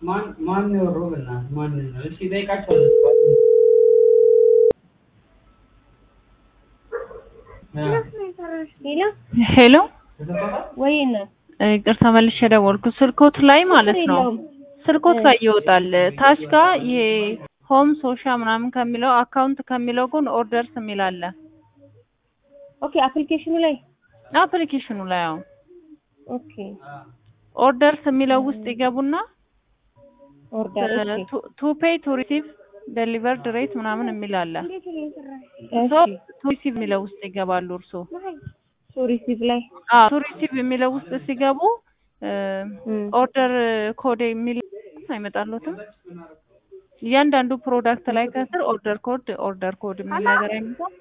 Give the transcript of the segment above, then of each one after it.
ማን ማን ነው ሮብና ማን ነው? እስኪ ጠይቃቸው። ሄሎ ሄሎ ወይ እናት ይቅርታ መልሼ ደወልኩ። ስልኮት ላይ ማለት ነው የለውም። ስልኮት ላይ ይወጣል። ታች ጋር ይሄ ሆም ሶሻ ምናምን ከሚለው አካውንት ከሚለው ጎን ኦርደርስ የሚል አለ። ኦኬ አፕሊኬሽኑ ላይ አፕሊኬሽኑ ላይ አዎ ኦኬ ኦርደርስ የሚለው ውስጥ ይገቡና ኦርደር ኦኬ ቱ ፔይ ቱ ሪሲቭ ዴሊቨርድ ሬት ምናምን የሚል አለ። እሺ ቱ ሪሲቭ የሚለው ውስጥ ይገባሉ እርሶ ሶ ሪሲቭ ላይ አዎ ቱ ሪሲቭ የሚለው ውስጥ ሲገቡ እም፣ ኦርደር ኮድ የሚል አይመጣሉትም። እያንዳንዱ ፕሮዳክት ላይ ከስር ኦርደር ኮድ ኦርደር ኮድ የሚል ነገር አይመጣም።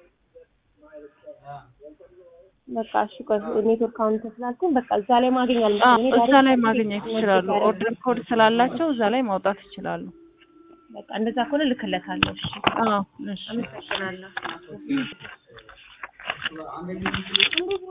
በቃ እሺ ቆይ ኔትወርክ አሁን ተስላልኩኝ በቃ እዛ ላይ ማግኘት አዎ አልመሰለኝ እዛ ላይ ማግኘት ይችላሉ። ኦርደር ኮድ ስላላቸው እዛ ላይ ማውጣት ይችላሉ። በቃ እንደዛ ከሆነ ልክለታለሁ እሺ አዎ እሺ አመሰግናለሁ